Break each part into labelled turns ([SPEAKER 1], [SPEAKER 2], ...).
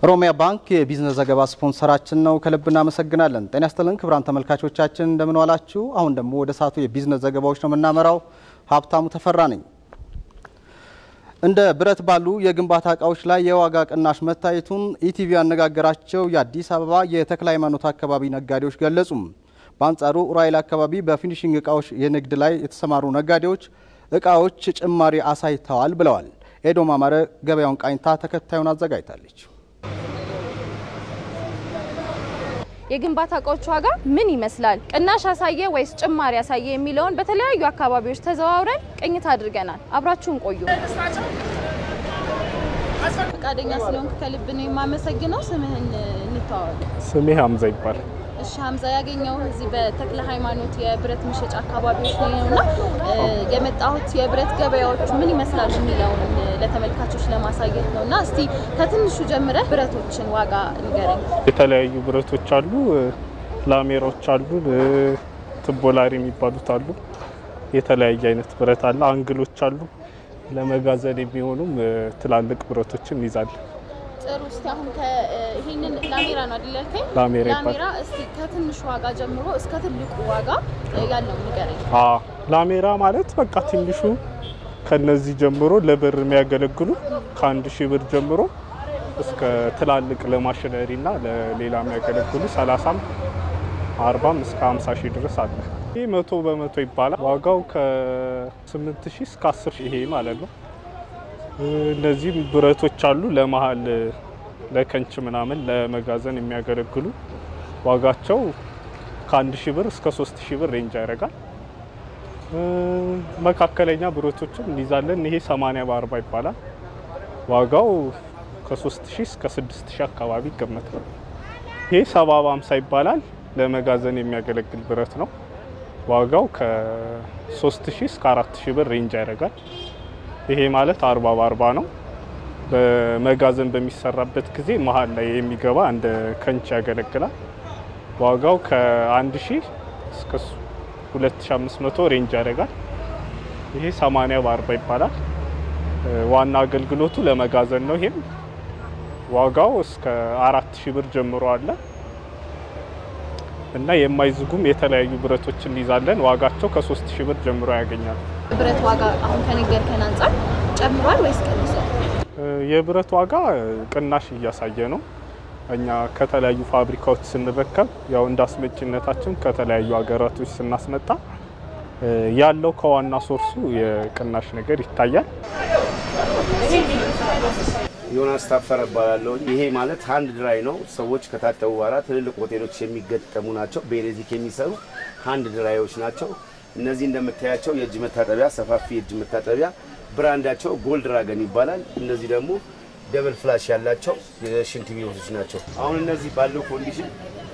[SPEAKER 1] ኦሮሚያ ባንክ የቢዝነስ ዘገባ ስፖንሰራችን ነው። ከልብ እናመሰግናለን። ጤና ይስጥልን ክቡራን ተመልካቾቻችን እንደምን ዋላችሁ? አሁን ደግሞ ወደ ሰዓቱ የቢዝነስ ዘገባዎች ነው የምናመራው። ሀብታሙ ተፈራ ነኝ። እንደ ብረት ባሉ የግንባታ እቃዎች ላይ የዋጋ ቅናሽ መታየቱን ኢቲቪ ያነጋገራቸው የአዲስ አበባ የተክለ ሃይማኖት አካባቢ ነጋዴዎች ገለጹም። በአንጻሩ ኡራኤል አካባቢ በፊኒሽንግ እቃዎች የንግድ ላይ የተሰማሩ ነጋዴዎች እቃዎች ጭማሪ አሳይተዋል ብለዋል። ኤዶም አማረ ገበያውን ቃኝታ ተከታዩን አዘጋጅታለች።
[SPEAKER 2] የግንባታ እቃዎች ዋጋ ምን ይመስላል? ቅናሽ አሳየ ወይስ ጭማሪ አሳየ የሚለውን በተለያዩ አካባቢዎች ተዘዋውረን ቅኝት አድርገናል። አብራችሁን ቆዩ። ፈቃደኛ ስለሆንክ ከልብ ነው የማመሰግነው። ስምህን እንተዋወቅ።
[SPEAKER 3] ስሜ ሀምዛ ይባላል።
[SPEAKER 2] እሺ ሀምዛ፣ ያገኘው እዚህ በተክለ ሃይማኖት የብረት መሸጫ አካባቢዎች ላይ ነውና የመጣሁት የብረት ገበያዎች ምን ይመስላሉ የሚለውን ለተመልካቾች ለማሳየት ነው እና እስቲ ከትንሹ ጀምረህ ብረቶችን ዋጋ ንገረኝ።
[SPEAKER 3] የተለያዩ ብረቶች አሉ፣ ላሜራዎች አሉ፣ ትቦላሪ የሚባሉት አሉ። የተለያየ አይነት ብረት አለ። አንግሎች አሉ። ለመጋዘን የሚሆኑም ትላልቅ ብረቶችን እንይዛለን።
[SPEAKER 2] ጥሩ። እስቲ አሁን ይሄንን ላሜራ ነው አይደል ያልከኝ?
[SPEAKER 3] ላሜራ ይባላል።
[SPEAKER 2] ላሜራ እስቲ ከትንሹ ዋጋ ጀምሮ እስከ ትልቁ ዋጋ ያለው ንገረኝ።
[SPEAKER 3] አ ላሜራ ማለት በቃ ትንሹ ከነዚህ ጀምሮ ለብር የሚያገለግሉ ከአንድ ሺህ ብር ጀምሮ እስከ ትላልቅ ለማሽነሪ እና ለሌላ የሚያገለግሉ ሰላሳም አርባም እስከ ሀምሳ ሺህ ድረስ አለ። ይህ መቶ በመቶ ይባላል። ዋጋው ከስምንት ሺህ እስከ አስር ሺህ ይሄ ማለት ነው። እነዚህም ብረቶች አሉ ለመሀል ለከንች ምናምን ለመጋዘን የሚያገለግሉ ዋጋቸው ከአንድ ሺህ ብር እስከ ሶስት ሺህ ብር ሬንጅ ያደርጋል። መካከለኛ ብረቶችን እንይዛለን። ይሄ 80 በ40 ይባላል። ዋጋው ከ3000 እስከ 6000 አካባቢ ይገመታል። ይሄ 70 በ50 ይባላል። ለመጋዘን የሚያገለግል ብረት ነው። ዋጋው ከ3000 እስከ 4000 ብር ሬንጅ ያደርጋል። ይሄ ማለት 40 በ40 ነው። በመጋዘን በሚሰራበት ጊዜ መሀል ላይ የሚገባ እንደ ከንች ያገለግላል። ዋጋው ከ1000 እስከ 2500 ሬንጅ ያደርጋል። ይሄ 80 በ40 ይባላል። ዋና አገልግሎቱ ለመጋዘን ነው። ይሄም ዋጋው እስከ 4000 ብር ጀምሮ አለ እና የማይዝጉም የተለያዩ ብረቶችን እንይዛለን። ዋጋቸው ከ3000 ብር ጀምሮ ያገኛል።
[SPEAKER 2] ብረት ዋጋ አሁን ከነገርከን አንጻር ጨምሯል ወይስ ቀንሷል?
[SPEAKER 3] የብረት ዋጋ ቅናሽ እያሳየ ነው። እኛ ከተለያዩ ፋብሪካዎች ስንረከብ ያው እንደ አስመጭነታችን ከተለያዩ ሀገራቶች ስናስመጣ ያለው ከዋና ሶርሱ የቅናሽ ነገር ይታያል።
[SPEAKER 4] ዮናስ ታፈረ እባላለሁ። ይሄ ማለት ሃንድ ድራይ ነው። ሰዎች ከታጠቡ በኋላ ትልልቅ ሆቴሎች የሚገጠሙ ናቸው። በኤሌክትሪክ የሚሰሩ ሃንድ ድራዮች ናቸው። እነዚህ እንደምታያቸው የእጅ መታጠቢያ፣ ሰፋፊ የእጅ መታጠቢያ ብራንዳቸው ጎልድ ድራገን ይባላል። እነዚህ ደግሞ ደብል ፍላሽ ያላቸው የሽንት ቤቶች ናቸው። አሁን እነዚህ ባለው ኮንዲሽን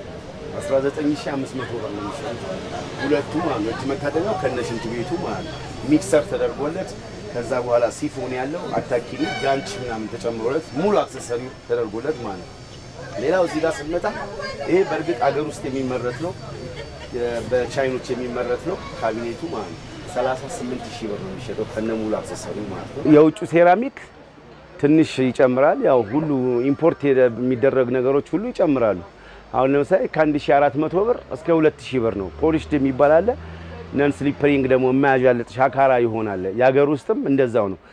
[SPEAKER 4] 19500 ብር ነው የሚሸጡት። ሁለቱ ማለት ነው። እጅ መታጠቢያው ከነ ሽንት ቤቱ ማለት ነው። ሚክሰር ተደርጎለት ከዛ በኋላ ሲፎን ያለው አታኪኒ ጋንች ምናምን ተጨምሮለት ሙሉ አክሰሰሪ ተደርጎለት ማለት ነው። ሌላው እዚህ ጋር ስንመጣ ይሄ በእርግጥ አገር ውስጥ የሚመረት ነው፣ በቻይኖች የሚመረት ነው። ካቢኔቱ ማለት ነው 38 ሺህ ብር ነው የሚሸጠው ከነ ሙሉ አክሰሰሪ ማለት ነው። የውጭ ሴራሚክ ትንሽ ይጨምራል። ያው ሁሉ ኢምፖርት የሚደረግ ነገሮች ሁሉ ይጨምራሉ። አሁን ለምሳሌ ከ1400 ብር እስከ 2000 ብር ነው። ፖሊሽድ የሚባል አለ። ነን ስሊፐሪንግ ደግሞ የማያዣልጥ ሻካራ ይሆናል። የሀገር ውስጥም እንደዛው ነው።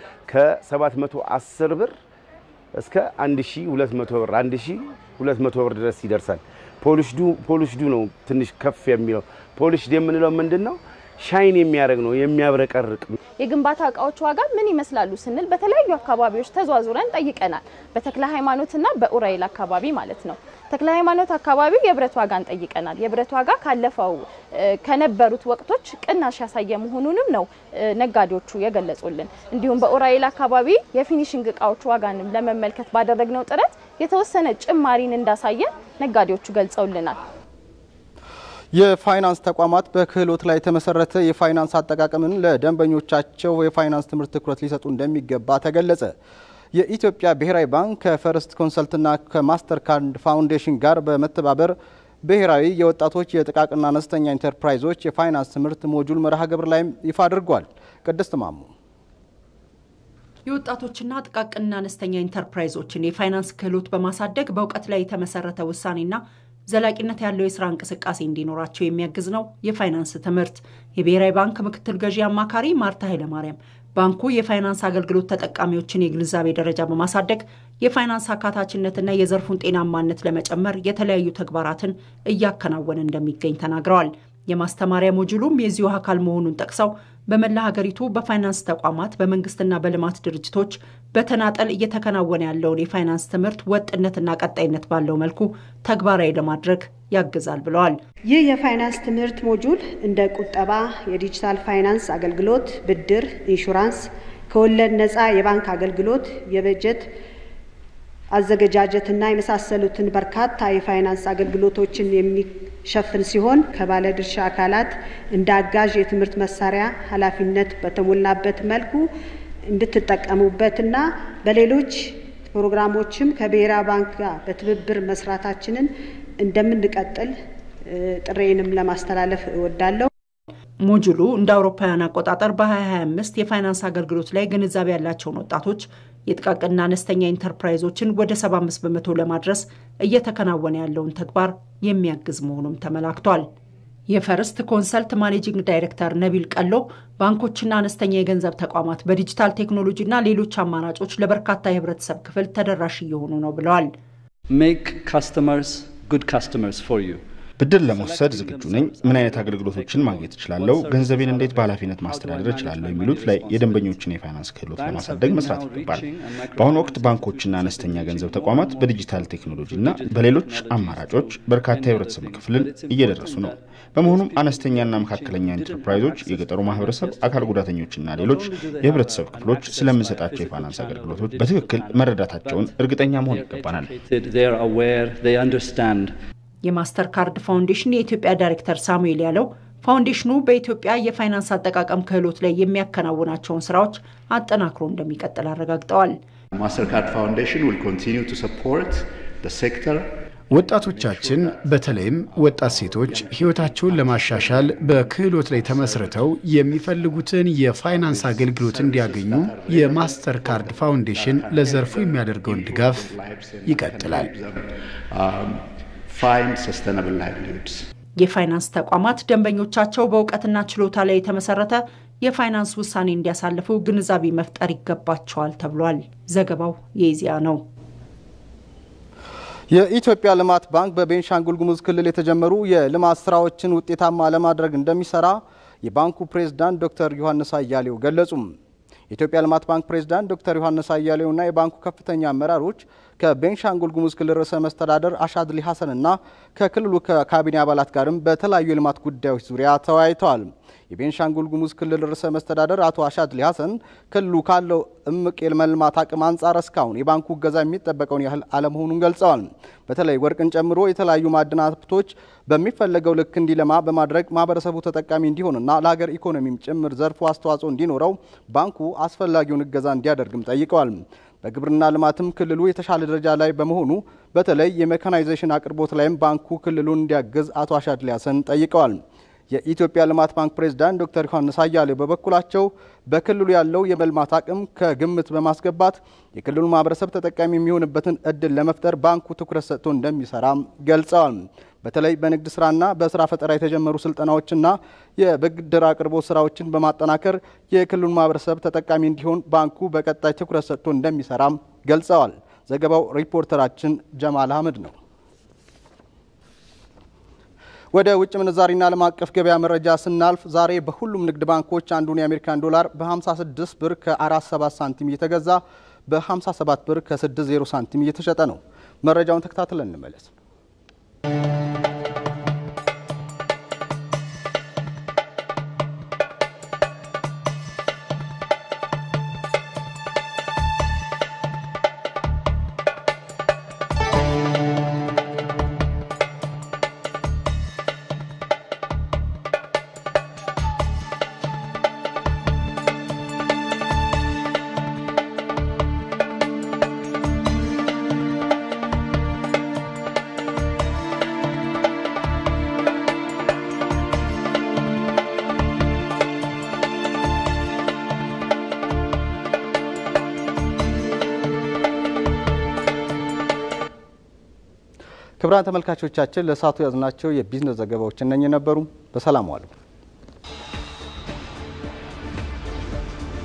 [SPEAKER 4] ከ710 ብር እስከ 1200 ብር 1200 ብር ድረስ ይደርሳል። ፖሊሽዱ ፖሊሽዱ ነው ትንሽ ከፍ የሚለው። ፖሊሽድ የምንለው ምንድን ነው? ሻይን የሚያደርግ ነው የሚያብረቀርቅ።
[SPEAKER 2] የግንባታ እቃዎች ዋጋ ምን ይመስላሉ ስንል በተለያዩ አካባቢዎች ተዟዙረን ጠይቀናል። በተክለ ሃይማኖትና በኡራኤል አካባቢ ማለት ነው። ተክለ ሃይማኖት አካባቢ የብረት ዋጋን ጠይቀናል። የብረት ዋጋ ካለፈው ከነበሩት ወቅቶች ቅናሽ ያሳየ መሆኑንም ነው ነጋዴዎቹ የገለጹልን። እንዲሁም በኡራኤል አካባቢ የፊኒሽንግ እቃዎች ዋጋንም ለመመልከት ባደረግነው ጥረት የተወሰነ ጭማሪን እንዳሳየ ነጋዴዎቹ ገልጸውልናል።
[SPEAKER 1] የፋይናንስ ተቋማት በክህሎት ላይ የተመሰረተ የፋይናንስ አጠቃቀምን ለደንበኞቻቸው የፋይናንስ ትምህርት ትኩረት ሊሰጡ እንደሚገባ ተገለጸ። የኢትዮጵያ ብሔራዊ ባንክ ከፈርስት ኮንሰልትና ከማስተር ካርድ ፋውንዴሽን ጋር በመተባበር ብሔራዊ የወጣቶች የጥቃቅንና አነስተኛ ኢንተርፕራይዞች የፋይናንስ ትምህርት ሞጁል መርሃ ግብር ላይም ይፋ አድርጓል። ቅድስት ማሙ
[SPEAKER 5] የወጣቶችና ጥቃቅንና አነስተኛ ኢንተርፕራይዞችን የፋይናንስ ክህሎት በማሳደግ በእውቀት ላይ የተመሰረተ ውሳኔና ዘላቂነት ያለው የስራ እንቅስቃሴ እንዲኖራቸው የሚያግዝ ነው የፋይናንስ ትምህርት። የብሔራዊ ባንክ ምክትል ገዢ አማካሪ ማርታ ኃይለማርያም ባንኩ የፋይናንስ አገልግሎት ተጠቃሚዎችን የግንዛቤ ደረጃ በማሳደግ የፋይናንስ አካታችነትና የዘርፉን ጤናማነት ለመጨመር የተለያዩ ተግባራትን እያከናወነ እንደሚገኝ ተናግረዋል። የማስተማሪያ ሞጁሉም የዚሁ አካል መሆኑን ጠቅሰው በመላ ሀገሪቱ በፋይናንስ ተቋማት በመንግስትና በልማት ድርጅቶች በተናጠል እየተከናወነ ያለውን የፋይናንስ ትምህርት ወጥነትና ቀጣይነት ባለው መልኩ ተግባራዊ ለማድረግ ያግዛል ብለዋል።
[SPEAKER 6] ይህ የፋይናንስ ትምህርት ሞጁል እንደ ቁጠባ፣ የዲጂታል ፋይናንስ አገልግሎት፣ ብድር፣ ኢንሹራንስ፣ ከወለድ ነፃ የባንክ አገልግሎት፣ የበጀት አዘገጃጀትና የመሳሰሉትን በርካታ የፋይናንስ አገልግሎቶችን የሚሸፍን ሲሆን ከባለድርሻ አካላት እንደ አጋዥ የትምህርት መሳሪያ ኃላፊነት በተሞላበት መልኩ እንድትጠቀሙበትና በሌሎች ፕሮግራሞችም ከብሔራዊ ባንክ ጋር በትብብር መስራታችንን እንደምንቀጥል ጥሬንም ለማስተላለፍ እወዳለሁ።
[SPEAKER 5] ሞጁሉ እንደ አውሮፓውያን አቆጣጠር በ2025 የፋይናንስ አገልግሎት ላይ ግንዛቤ ያላቸውን ወጣቶች የጥቃቅንና አነስተኛ ኢንተርፕራይዞችን ወደ 75 በመቶ ለማድረስ እየተከናወነ ያለውን ተግባር የሚያግዝ መሆኑም ተመላክቷል። የፈርስት ኮንሰልት ማኔጂንግ ዳይሬክተር ነቢል ቀሎ ባንኮችና አነስተኛ የገንዘብ ተቋማት በዲጂታል ቴክኖሎጂና ሌሎች አማራጮች ለበርካታ የህብረተሰብ ክፍል ተደራሽ እየሆኑ ነው ብለዋል።
[SPEAKER 7] ሜክ ካስተመርስ ጉድ ካስተመርስ ፎር ዩ
[SPEAKER 8] ብድር ለመውሰድ ዝግጁ ነኝ። ምን አይነት አገልግሎቶችን ማግኘት እችላለሁ? ገንዘቤን እንዴት በኃላፊነት ማስተዳደር እችላለሁ? የሚሉት ላይ የደንበኞችን የፋይናንስ ክህሎት ለማሳደግ መስራት ይገባል። በአሁኑ ወቅት ባንኮችና አነስተኛ ገንዘብ ተቋማት በዲጂታል ቴክኖሎጂና በሌሎች አማራጮች በርካታ የህብረተሰብ ክፍልን እየደረሱ ነው። በመሆኑም አነስተኛና መካከለኛ ኢንተርፕራይዞች፣ የገጠሩ ማህበረሰብ፣ አካል ጉዳተኞችና ሌሎች የህብረተሰብ ክፍሎች ስለምንሰጣቸው የፋይናንስ አገልግሎቶች በትክክል መረዳታቸውን እርግጠኛ መሆን ይገባናል።
[SPEAKER 5] የማስተር ካርድ ፋውንዴሽን የኢትዮጵያ ዳይሬክተር ሳሙኤል ያለው ፋውንዴሽኑ በኢትዮጵያ የፋይናንስ አጠቃቀም ክህሎት ላይ የሚያከናውናቸውን ስራዎች አጠናክሮ እንደሚቀጥል አረጋግጠዋል።
[SPEAKER 9] ማስተር ካርድ ፋውንዴሽን ዊል ኮንቲኒው ቱ ሰፖርት ዘ ሴክተር
[SPEAKER 10] ወጣቶቻችን በተለይም ወጣት ሴቶች ህይወታቸውን ለማሻሻል በክህሎት ላይ ተመስርተው የሚፈልጉትን የፋይናንስ አገልግሎት እንዲያገኙ የማስተር ካርድ ፋውንዴሽን ለዘርፉ የሚያደርገውን ድጋፍ ይቀጥላል።
[SPEAKER 9] ፋይንድ ሰስተናብል ላይቭሊሁድስ
[SPEAKER 5] የፋይናንስ ተቋማት ደንበኞቻቸው በእውቀትና ችሎታ ላይ የተመሰረተ የፋይናንስ ውሳኔ እንዲያሳልፉ ግንዛቤ መፍጠር ይገባቸዋል ተብሏል። ዘገባው የኢዜአ ነው።
[SPEAKER 1] የኢትዮጵያ ልማት ባንክ በቤንሻንጉል ጉሙዝ ክልል የተጀመሩ የልማት ስራዎችን ውጤታማ ለማድረግ እንደሚሰራ የባንኩ ፕሬዝዳንት ዶክተር ዮሐንስ አያሌው ገለጹም። የኢትዮጵያ ልማት ባንክ ፕሬዝዳንት ዶክተር ዮሐንስ አያሌውና የባንኩ ከፍተኛ አመራሮች ከቤንሻንጉል ጉሙዝ ክልል ርዕሰ መስተዳደር አሻድሊ ሀሰንና ከክልሉ ካቢኔ አባላት ጋርም በተለያዩ የልማት ጉዳዮች ዙሪያ ተወያይተዋል። የቤንሻንጉል ጉሙዝ ክልል ርዕሰ መስተዳደር አቶ አሻድሊ ሀሰን ክልሉ ካለው እምቅ የመልማት አቅም አንጻር እስካሁን የባንኩ እገዛ የሚጠበቀውን ያህል አለመሆኑን ገልጸዋል። በተለይ ወርቅን ጨምሮ የተለያዩ ማዕድናት ሀብቶች በሚፈለገው ልክ እንዲለማ በማድረግ ማህበረሰቡ ተጠቃሚ እንዲሆንና ለሀገር ኢኮኖሚም ጭምር ዘርፉ አስተዋጽኦ እንዲኖረው ባንኩ አስፈላጊውን እገዛ እንዲያደርግም ጠይቀዋል። በግብርና ልማትም ክልሉ የተሻለ ደረጃ ላይ በመሆኑ በተለይ የሜካናይዜሽን አቅርቦት ላይም ባንኩ ክልሉን እንዲያግዝ አቶ አሻድሊ ሀሰን ጠይቀዋል። የኢትዮጵያ ልማት ባንክ ፕሬዝዳንት ዶክተር ዮሐንስ አያሌው በበኩላቸው በክልሉ ያለው የመልማት አቅም ከግምት በማስገባት የክልሉ ማህበረሰብ ተጠቃሚ የሚሆንበትን እድል ለመፍጠር ባንኩ ትኩረት ሰጥቶ እንደሚሰራም ገልጸዋል። በተለይ በንግድ ስራና በስራ ፈጠራ የተጀመሩ ስልጠናዎችና የብድር አቅርቦት ስራዎችን በማጠናከር የክልሉ ማህበረሰብ ተጠቃሚ እንዲሆን ባንኩ በቀጣይ ትኩረት ሰጥቶ እንደሚሰራም ገልጸዋል። ዘገባው ሪፖርተራችን ጀማል አህመድ ነው። ወደ ውጭ ምንዛሪና ዓለም አቀፍ ገበያ መረጃ ስናልፍ ዛሬ በሁሉም ንግድ ባንኮች አንዱን የአሜሪካን ዶላር በ56 ብር ከ47 ሳንቲም እየተገዛ በ57 ብር ከ60 ሳንቲም እየተሸጠ ነው። መረጃውን ተከታትለን እንመለስ። ክቡራን ተመልካቾቻችን ለሰዓቱ ያዝናቸው የቢዝነስ ዘገባዎች እነኚህ ነበሩ። በሰላም ዋሉ።